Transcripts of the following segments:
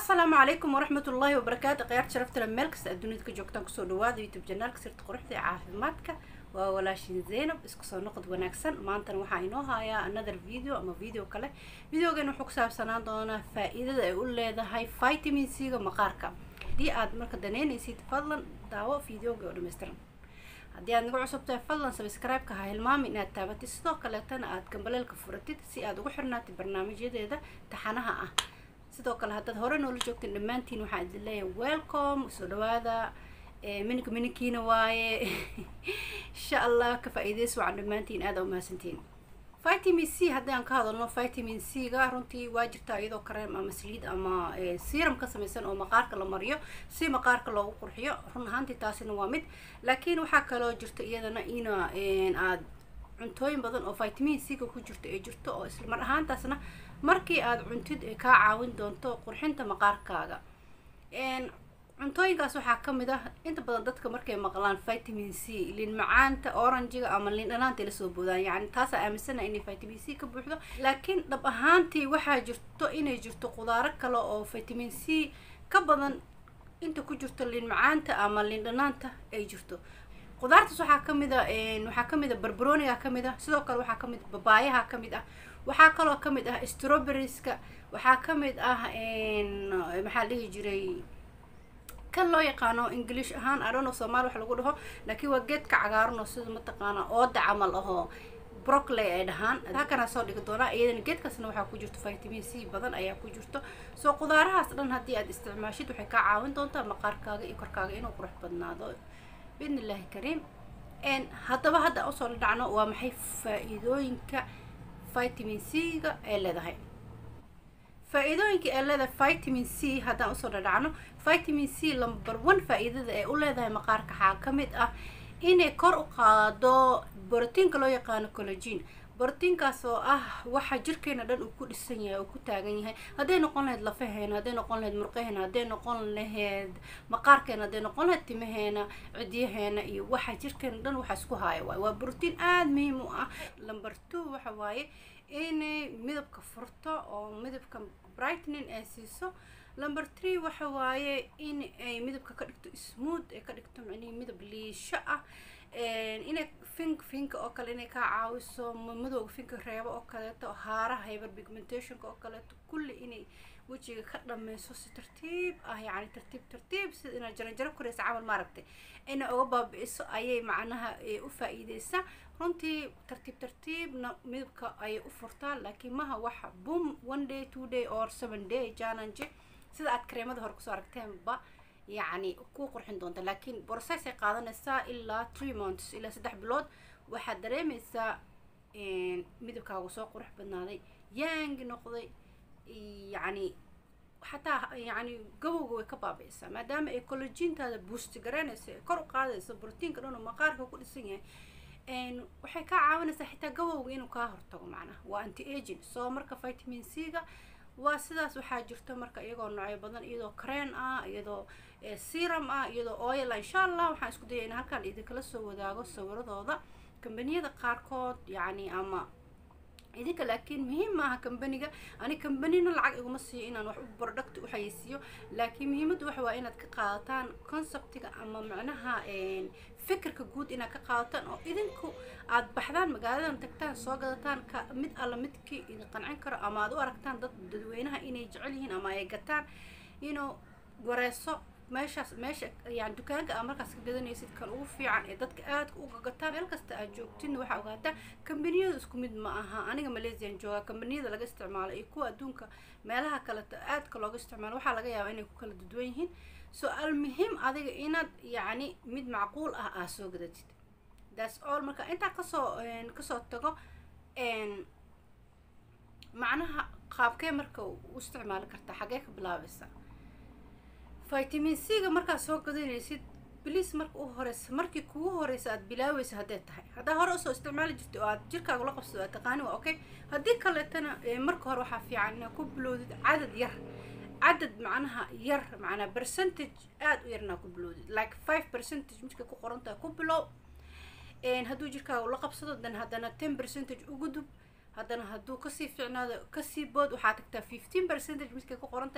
asalaamu calaykum waraxmat ullaahi wabarakaatu khiyaarta sharafta le meel kasta aad dunida ka joogtaan kusoo dhawaada youtube janaalka sirta quruxda ee caafimaadka waa walaashin zaynab isku soo noqod wanaagsan maantana waxaa inoo hayaa another video ama video kale videogan wuxuu ku saabsanaan doonaa faa-iidada ay u leedahay vitamin c ga maqaarka haddii aad marka daneynaysid fadlan daawo videoga oo dhammaystiran haddii aad naga cusub tahay fadlan sabscribe-ka ha hilmaami inaad taabatid sidoo kaleetana aad gambaleelka furatid si aad ugu xirnaatid barnaamijyadeeda taxanaha ah sidoo kale haddaad hore noola joogteen dhammaantiin waxaan idin leeyahay welcome soo dhawaada mininka mininkiina waaye insha allah ka faa-iideysa wacan dhammaantiin aada umahadsantiin vitamin c haddii aan ka hadalno vitamin c ga runtii waa jirtaa iyadoo kareem ama saliid ama serum ka samaysan oo maqaarka la mariyo si maqaarka loogu qurxiyo run ahaantii taasina waa mid laakiin waxaa kaloo jirta iyadana ina aad cuntooyin badan oo vitamin c ga ku jirto ay jirto oo isla mar ahaantaasna markii aada cuntid ay kaa caawin doonto qurxinta maqaarkaaga cuntooyinkaas waxaa ka mid ah inta badan dadka markay maqlaan vitamin c liin macaanta oranjiga ama liin dhanaanta lasoo boodaan yani taasaa aaminsana inay vitamin c ka buuxdo laakiin dhab ahaantii waxaa jirto inay jirto qudaaro kale oo vitamin c ka badan inta ku jirto liin macaanta ama liin dhanaanta ay jirto qudaartaas waxaa kamid a waxaa kamid a barbaroniga kamid ah sidoo kale waxaa kamid babaayaha kamid ah waxaa kaloo kamid ah strawberrieska waxaa kamid ah maxaa dhihi jiray kan loo yaqaano english ahaan adono somaali wax lagu dhaho laakiin waa geedka cagaaran oo sida mataqaana ooda camal ahoo broccoli ay dhahaan halkanaa soo dhigi doonaa iyadana geedkaasna waxaa ku jirto vitamin c badan ayaa ku jirto soo qudaarahaas dhan haddii aad isticmaashid waxay kaa caawin doontaa maqaarkaaga iyo korkaaga inuu qurux badnaado biidn illahi kariim haddaba hadda usoo la dhacno waa maxay faa-iidooyinka vitamin c ga ay leedahay faa-iidooyinka ay leedahay vitamin c haddaan usoo dhadhacno vitamin c number one faa-iidada ay u leedahay maqaarka waxaa ka mid ah inay kor u qaado borotiinka loo yaqaano collogene borotiinkaas oo ah waxa jirkeena dhan uu ku dhisan yahay oo ku taagan yahay hadday noqon lahayd lafaheena hadday noqon lahayd murqaheena hadday noqon lahayd maqaarkeena hadday noqon lahayd timaheena cidyaheena iyo waxa jirkeena dhan waxa isku haaya waay waa borotiin aada muhiim u ah number two waxa waaye inay midabka furto oo midabka brightening ay siiso number three waxa waaye in ay midabka ka dhigto smooth ay ka dhigto micnihi midab liisho ah inay fink finka oo kale inay kaa caawiso madowga finka reebo oo kaleeto haaraha hyber pigmentationka oo kaleeto kulli inay wejiga ka dhameyso si tartiib ah yacni tartiib tartiib sida inaad jaranjaro koreysa camal maaragtay inay uga baabi-iso ayay macnaha u faa-iideysaa runtii tartiib tartiibna midabka ayay u furtaa laakiin maha waxa boom one day two day or seven day challenge sida aad kareemada hore kusoo aragteenba yacni ku qurxin doonta laakiin process ay qaadanaysaa ilaa three months ilaa saddex bilood waxaad dareemaysaa midabkaagu soo qurux badnaaday yaangi noqday yacni xataa yacni gabowga way ka baabi-aysaa maadaama ay collogintaada boosti garaynayso ay kor u qaadayso brotiinka dhan oo maqaarka ku dhisan yahay waxay kaa caawinaysaa xitaa gabowga inuu kaa hortago macnaha waa anti aging soo marka vitamin c ga waa sidaas waxaa jirto marka iyagoo noocyo badan iyadoo creen ah iyadoo serum ah iyadoo oil ah insha allah waxaan isku dayay in halkaan idinkala soo wadaago sawiradooda kambaniyada qaarkood yacni ama idinka laakiin muhiim maaha kambaniga ani kambanina lacag iguma siiyo inaan wax product u xayeysiiyo laakiin muhiimaddu waxa waa inaad ka qaadataan conceptiga ama macnaha fikirka guud inaad ka qaadataan oo idinku aad baxdaan magaaladan tagtaan soo gadataan ka mid alla midkii idin qancin karo ama aad u aragtaan dad dadweynaha inay jecel yihiin ama ay gataan inuu wareeso meeshaas meesha yani dukaanka aa markaas ka gadanaysid kan ugu fiican ee dadka aadka u gagataan meel kasta aad joogtidna waxaa ogaataa kambaniyadu isku mid ma aha aniga malaysian joogaa kambaniyada laga isticmaalo iyo kuwa adduunka meelaha kaleta aadka looga isticmaalo waxaa laga yaabaa inay ku kala duduwan yihiin so almuhim adiga inaad yacni mid macquul ah aa soo gadatid thats all marka intaa kasoo kasoo tago macnaha qaabkee marka u isticmaali kartaa xagee ka bilaabaysa vitamin c ga markaad soo gadanaysid bliis marka u horeysa markii kugu horeysa aad bilaaweysa hadday tahay haddaa hore usoo isticmaali jirta oo aad jirkaaga la qabsado aad taqaani waa okay haddii kaleetana marka hore waxaa fiican inaad ku bilowdid cadad yar cadad macnaha yar macnaa percentage aada u yarnaa ku bilowdid like five percentage midka ku qorantaha ku bilow hadduu jirkaaga la qabsado dan haddana ten percentage ugu dub haddana hadduu kasii fiicnaado kasii bood waxaa tagtaa fifteen percentage midkay ku qoran tahay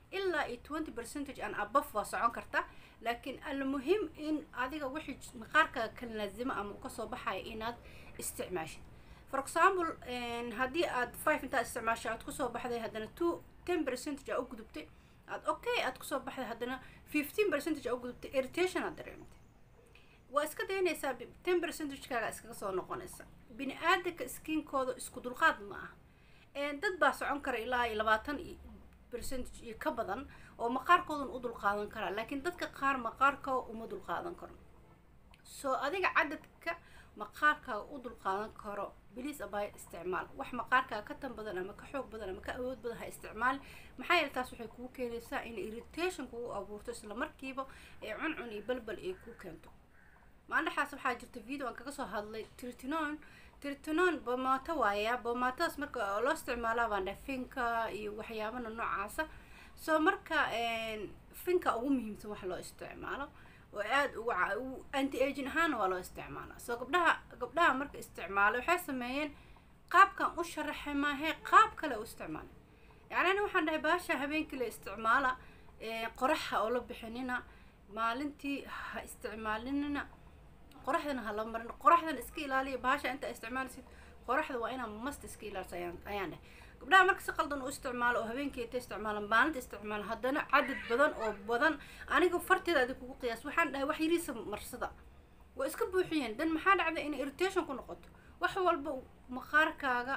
ilaa iyo twenty percentage aan abaf waa socon karta laakiin almuhim in adiga wixii maqaarkaaga ka laazimo ama uu kasoo baxaya inaad isticmaashid for example haddii aad five intaad isticmaashay aad kusoo baxday haddana two ten percentage aa u gudubtay aad okay aad kusoo baxday haddana fifteen percentage aa u gudubtay irritation aad dareemtay waa iska daynaysaa ten percentagekaaga iskaga soo noqonaysa bini aadanka skiinkooda isku dulqaad ma ah dad baa socon kara ilaa iyo labaatan percentage iyo ka badan oo maqaarkoodan u dulqaadan karaa laakiin dadka qaar maqaarkooda uma dulqaadan karo soo adiga cadadka maqaarkaaga u dulqaadan karo biliis abay isticmaal wax maqaarkaaga ka tan badan ama ka xoog badan ama ka awood badan ha isticmaal maxaa yeele taas waxay kugu keenaysaa in irritation kugu abuurto isla markiiba ee cuncun iyo balbal ay kuu keento maandhaxaas waxaa jirta video aan kaga soo hadlay tritinon tritinon bomato waaya bomatadaas marka loo isticmaalaa baan dhahay finka iyo waxyaabana noocaasa soo marka finka ugu muhiimsan wax loo isticmaalo oo aada ugu anti agin ahaana waa loo isticmaalaa soo gabdhaha gabdhaha marka isticmaala waxay sameeyeen qaabkan u sharaxay maahee qaab kale u isticmaalay yacni ani waxaan dhahay baasha habeenkii la isticmaala qoraxa oo la bixinina maalintii ha isticmaalinina qoraxdana ha la marin qoraxdana iska ilaaliya bahasha inta isticmaalaysid qoraxda waa inaa mast iska ilaalisa ayaan ayaan dheh gabdhaha marka si qaldan u isticmaalo oo habeenkii ta isticmaala maalinta isticmaala haddana cadad badan oo badan aniga farteeda adi kugu qiyaas waxaan dhahay wax yariisa marsada waa iska buuxiyeen dan maxaa dhacda inay irritation ku noqoto wax walba maqaarkaaga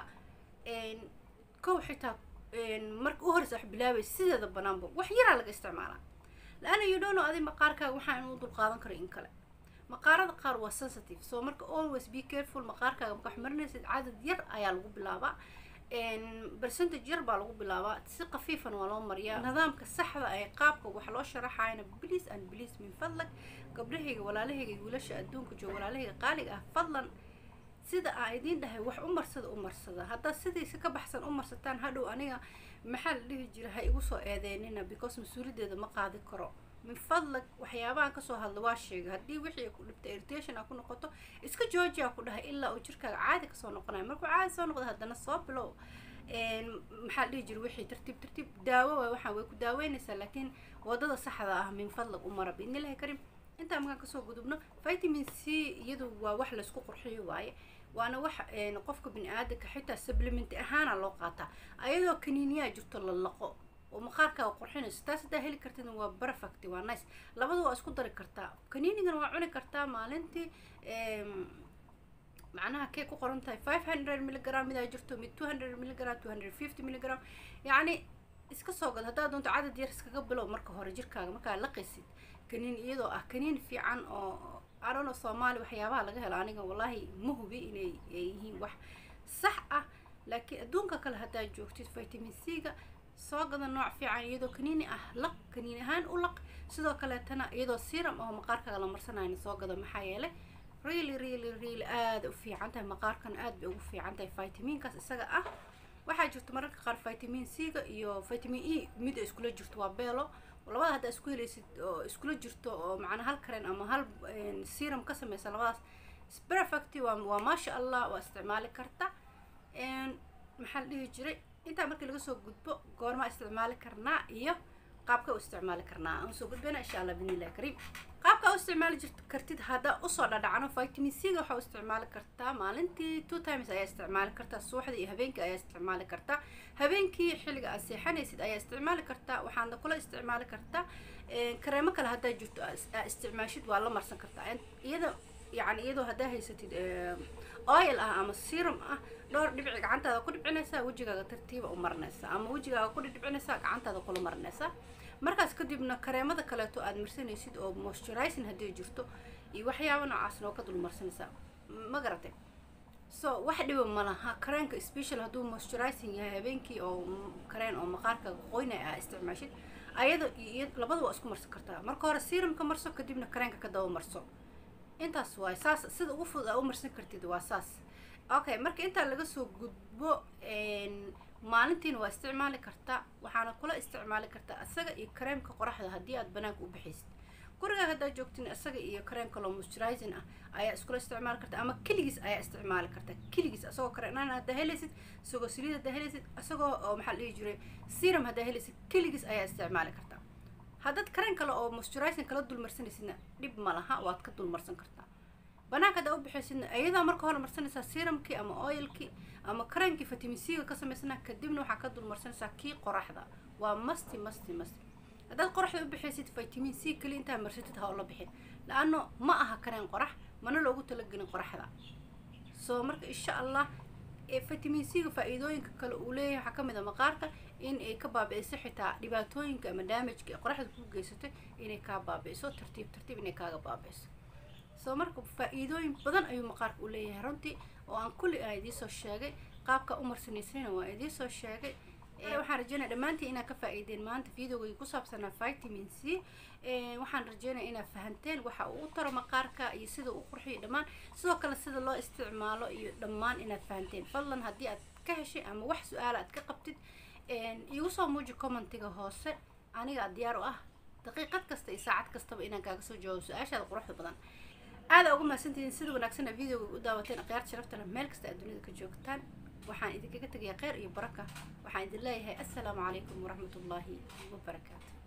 kow xitaa marka u horeysa wax bilaabay sideeda banaanba wax yaraa laga isticmaalaa la-ana you don't know adi maqaarkaaga waxaa inuu dulqaadan karo in kale maqaarada qaar waa sensitive so marka always be careful maqaarkaaga marka wax marinaysid cadad yar ayaa lagu bilaabaa percentage yar baa lagu bilaabaa si qafiifan waa loo mariyaa nidaamka saxda ee qaabka wax loo sharaxayana please and please min fadlag gabdhahayga walaalahayga wiilasha adduunka jooga walaalahayga qaaliga ah fadlan sida aan idiin dhahay wax u marsada u marsada haddaad sidiisa ka baxsan u marsataan hadhow aniga maxaa la dhihi jira ha igu soo eedeynina because mas-uuliyaddeeda ma qaadi karo min fadlag waxyaabahan kasoo hadla waa sheegay haddii wixii ku dhibta irritation a ku noqoto iska joojiya ku dhahay ilaa uu jirkaaga caadi kasoo noqonayo markuu caadi soo noqdo haddana soo bilow maxaa la dhihi jira wixii tartiib tartiib daawo waay waxaan way ku daaweynaysaa laakiin wadada saxda ah min fadlag u mara biidnillahi karim intaa markaan kasoo gudubno vitamin c iyadu waa wax laysku qurxiyo waaye waana wax qofka bini aadanka xitaa supplement ahaana loo qaataa ayadoo kaniiniyaa jirto la laqo oo maqaarkaaga qurxinayso taas haddaa heli kartid waa perfect waa nice labada waa isku dari kartaa kaniinigana waa cuni kartaa maalintii macnaha kay ku qoran tahay five hundred milligram midaa jirto mid two hundred milligram two hundred fifty milligram yacni iska soo gad haddaad doonto cadad yar iskaga bilow marka hore jirkaaga markaa laqaysid kaniin iyadoo ah kaniin fiican oo arono soomaali waxyaabaha laga helo aniga wallaahi ma hubi inay yihiin wax sax ah laakiin adduunka kale haddaad joogtid vitamin c ga soo gada nooc fiican iyadoo kaniini ah laq kaniini ahaan u laq sidoo kaleetana iyadoo siram oo maqaarkaaga la marsanayna soo gado maxaa yeelay really really really aada u fiican tahay maqaarkan aad bay ugu fiican tahay vitaminkaas isaga ah waxaa jirta mararka qaar vitamin c ga iyo vitamin e mid iskula jirto waa beelo labada haddaa isku helaysid oo iskula jirto oo macnaa hal karen ama hal serum ka sameysa labadaas perfect waa waa maasha allah waa isticmaali karta maxaa la dhihi jiray intaa markii laga soo gudbo goormaa isticmaali karnaa iyo qaabka u isticmaali karnaa aan soo gudbayna insha allah bidnillahi kariim qaabka u isticmaali jirt kartid haddaa usoo dhadhacno vitamin c ga waxaa u isticmaali kartaa maalintii two times ayaa isticmaali kartaa subaxdii iyo habeenkii ayaa isticmaali kartaa habeenkii xilliga aad seexanaysid ayaa isticmaali kartaa waxaadna kula isticmaali kartaa kareemo kale haddaa jirto aa isticmaashid waa la marsan kartaa iyada yani iyadoo haddaa haysatid oil ah ama serum ah dhowr dhibici gacantaada ku dhibcinaysaa wejigaaga tartiiba u marinaysaa ama wejigaaga ku dhibcinaysaa gacantaada kula marinaysaa markaas kadibna kareemada kaleeto aad marsanaysid oo moisturizing haddii jirto iyo waxyaaba noocaasna oo ka dul marsanaysaa ma garatay so wax dhiba ma laha kareenka special hadduu moisturizing yahay habeenkii oo kareen oo maqaarkaaga qoynaya aa isticmaashid ayada iyo labada waa isku marsan kartaa marka hore serumka marso kadibna kareenka ka daba marso intaas waay saas sida ugu fudud aa u marsan kartid waa saas okay marka intaa laga soo gudbo maalintiina waa isticmaali kartaa waxaana kula isticmaali kartaa isaga iyo kareemka qoraxda haddii aad banaanka u baxaysid gurigaa haddaa joogtin isaga iyo kareen kaloo moisturizing ah ayaa iskula isticmaali karta ama keligiis ayaa isticmaali karta keligiis asagoo kareenaan haddaa helaysid isagoo saliid haddaa helaysid isagoo oo maxaa la dhihi jiray serum haddaa helaysid keligiis ayaa isticmaali kartaa haddaad kareen kale oo moisturizing kala dulmarsanaysidna dhib ma laha waad ka dulmarsan kartaa banaanka haddaa u bixaysidna iyadaa marka hore marsanaysaa serumkii ama oilkii ama kareenkii vitamin c-ga ka samaysana kadibna waxaa ka dulmarsanaysaa kii qoraxda waa masti masti masti haddaad qoraxda u bixaysid vitamin c kali intaa marsatid ha oo la bixin la-ano ma aha kareen qorax mana loogu talagelin qoraxda soo marka insha allah vitamin c-ga faa-iidooyinka kale uu leeyahay waxaa kamid a maqaarka in ay ka baabi'iso xitaa dhibaatooyinka ama damageka ee qoraxda ku geysatay inay kaa baabi'iso tartiib tartiib inay kaaga baabi'iso soo marka faa-iidooyin badan ayuu maqaarka u leeyahay runtii oo aan kulli aan idiisoo sheegay qaabka u marsanaysanina waa idiisoo sheegay waxaan rajeynaya dhammaantiin inaad ka faa-iideen maanta videogay ku saabsanaa vitamin c waxaan rajeynaya inaad fahanteen waxa uu u taro maqaarka iyo sida uu qurxiyo dhammaan sidoo kale sida loo isticmaalo iyo dhammaan inaad fahanteen fadlan haddii aad ka heshay ama wax su-aala aad ka qabtid igu soo muuji commentiga hoose anigaa diyaar u ah daqiiqad kasta iyo saacad kastaba inaan kaaga soo jawaabo su-aashaada quruxda badan aada ugu mahadsantihiin sida wanaagsan videoga u daawateen akhyaarta sharafta leh meel kasta aad dunida ka joogtaan waxaan idinkaga tegayaa kheyr iyo baraka waxaan idin leeyahay assalaamu calaykum waraxmat ullaahi wabarakaatu